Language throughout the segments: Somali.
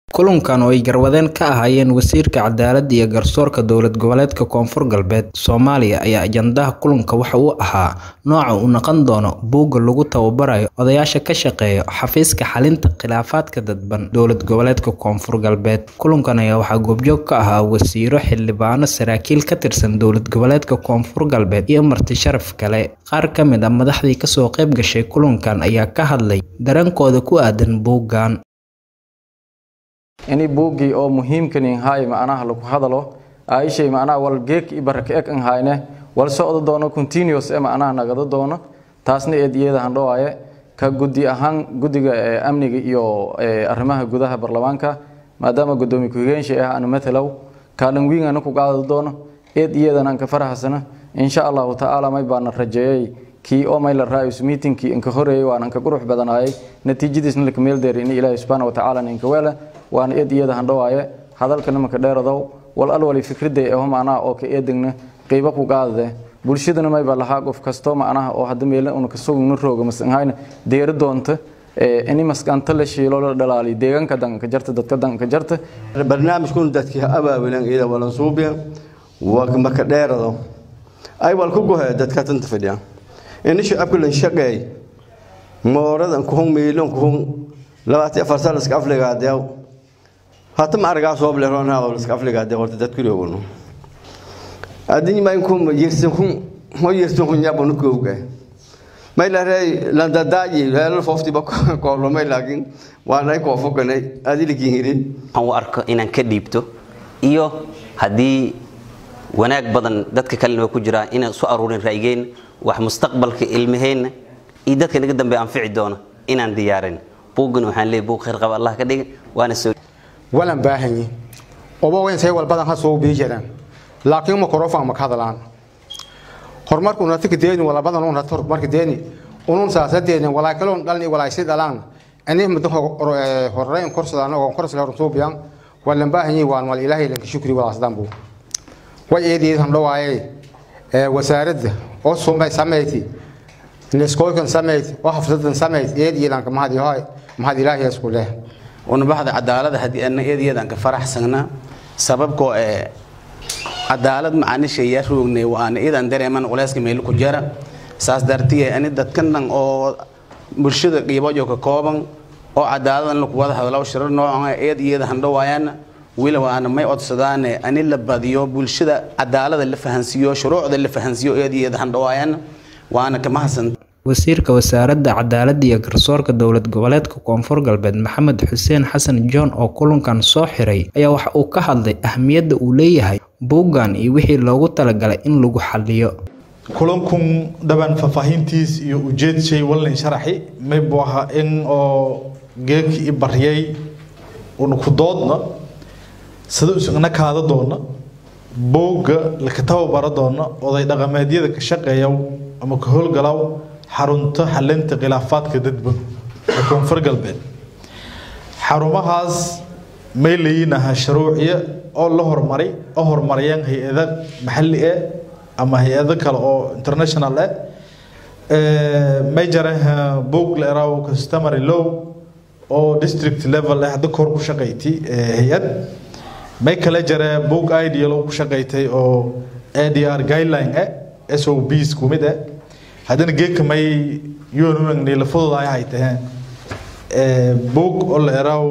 kulankan oo ay garwadeen ka ahaayeen wasiirka cadaaladda iyo garsoorka dowlad goboleedka koonfur galbeed soomaaliya ayaa ajandaha kulanka waxa uu ahaa nooca uu noqon doono buugga lagu tababarayo odayaasha ka shaqeeya xafiiska xalinta khilaafaadka dadban dowlad goboleedka koonfur galbeed kulankan ayaa waxaa goobjoog ka ahaa wasiiro xildhibaano saraakiil ka tirsan dowlad goboleedka koonfur galbeed iyo marti sharaf kale qaar ka mid ah madaxdii kasoo qayb gashay kulankan ayaa ka hadlay dareenkooda ku aadan buuggan ini buuggii oo muhiimkani hay macnaha lagu hadalo aishay macnaha wal geek ibarka ek an hayne wal socdo doono continuous ee macnaha nagada doono taasna eediyada handhawaaye ka guddi ahaan guddiga amniga iyo arrimaha gudaha baarlamaanka maadaama gudoomiye ku-xigeenshi ah aan matalow kaalin wiin aan ku qaadi doono eediyadan aan ka farahsana insha allahu tacaala may baana rajeeyay kii oo may la raayus meetingkii inka horeeyay waan anka qurux badanaayay natiijadiisna la kameel deeray in ilaahay subxaana wa tacaala ninka weela waana eed iyada handhawaaye hadalka nimanka dheeradow wal alwali fikriday eho macnaha oo ka eedegna qiibo ku qaadade bulshadana mayba lahaa qof kasto macnaha oo hadda meele una kasugna rooga masanhayna deeri doonta ini maskanta la shiilo la dhalaaliyo deegaanka danka jarta dadka danka jarta barnaamijkun dadkii abaabulan iyada walan suubiya maka dheerado ay wal ku gohe dadka tanta fadhiya ini shacabka lan shaqeey mooradan kuhun miilon kuhun labaatan afar sano iska afligaadeew hata ma argaa soo bleeroonaa iska afligaadee horta dad ku roogno adin ma inku yirsin kun ho yirsin kun yabo nu kooga may la rey la dadaaji la fofti ba ko lo may laakin waa nay ko fokanay adili kiiri aan u arko inaan ka dhiibto iyo haddii wanaag badan dadka kalena ku jiraa inaan soo aruurin ra'yigeen wax mustaqbalka ilmaheenna iyo dadka naga dambe anfici doona inaan diyaarin buuggan waxaan leeyahay buug khayr qaba allah ka dhiga waana soo walan baahanyi oba weyn say walbadan ha soo bii jiraan laakiin makrofon ma ka hadlaan horumarku una tika deeni wala badan una tor marka deeni unun saasadeeni wala kaloon dhalni wala si dhalaan ani muddo horreyn korsadaan oo korsada hor soo biyaan walan baahanyi waan wal ilaahay lanka shukri wala asdaan buu way eedii han dhawaaye ee wasaaradda oo soomay sameeyay neskoolkan sameeyay oo xafladan sameeyay eedii lanka mahad yahay mahad ilaahay isku leh ونبحث عدالة هدي أن إيدي يدان كفرح سنة سببكو عدالة معني شيء يروغني وأنا إذا دري من ولاسك ميلو كجرا ساس درتي أن دتكنن أو برشد قيبا جو كوبان أو عدالة لك واضح هذا لو شر نوع إيدي يدا هندو ويانا ولا وأنا ما يقعد سدان أن اللي بديو برشد عدالة اللي فهنسيو شروع اللي فهنسيو إيدي يدا هندو ويانا وأنا كما حسن wasiirka wasaaradda cadaaladda iyo garsoorka dowlad goboleedka koonfur galbeed maxamed xuseen xasan john oo kulankan soo xiray ayaa waxa uu ka hadlay ahmiyadda uu leeyahay buuggan iyo wixii loogu talagalay in lagu xaliyo kulankun dhaban faahfaahintiis iyo ujeedshay walin sharaxi maybu ahaa in oo geeki i baryay una ku doodna sida isagna kaada doona buugga laka tababaro doona oday dhaqameedyada ka shaqeeya ama ka howlgalaw xarunta xalinta khilaafaadka dadban ee koonfur galbeed xarumahaas may leeyinaha shuruuciya oo la horumaray oo horumariyeen hay-ada maxalli eh ama hay-ado kale oo international eh may jaraha boog la eraw customary law oo district level eh hadda kor ku shaqayti hay-ad may kale jara boog ideal oo ku shaqaytay oo adr guideline eh sobs ku mid eh haddana geedka may yoonunagni lafadooda ay hay taheen boog oo la eraw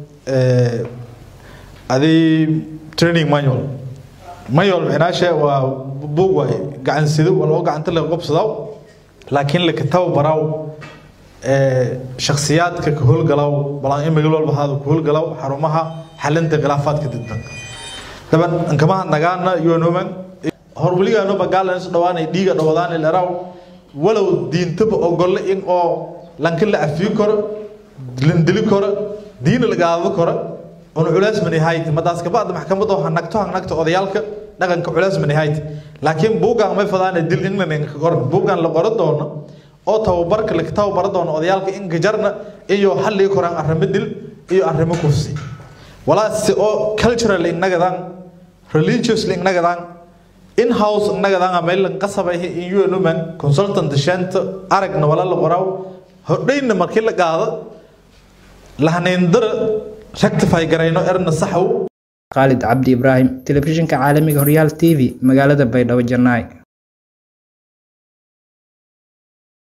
adi training manual manual micnaashe waa boog waay gacan sido waloo gacanta laga qobsadaw laakiin laka tababaraw shakhsiyaadka ka howlgalaw balaan in magal walba haada ku howlgalaw xarumaha xalinta khilaafaadka dadban daban ankamaha nagaana yoonuman hor weligaano bagaalan dhawaanay dhiiga dhawadaan leraw walow diintaba ogolle in oo lanka la afiyo karo landili karo diina lagaado karo on culays manihayt madaas kabacda maxkamado hanagto hanagto odayaalka dhaqanka culays manihayt laakiin buugan may fadaan dil england ka qoran buugan la qoran doono oo tababarka la tababaro doono odayaalka in gajarna iyo xalli koraan arrimo dil iyo arrimo kursi walaasi oo cultural innagadan religious innagadan in-house innagadan meelan qasabay in UNUMAN consultant shanta aragna wala la qoraw hodhayna markii la qaado lahaneendara rectify garayno erna saxow khaalid cabdi ibraahim telefishinka caalamiga horyaal t v magaalada baydhabo janaa'i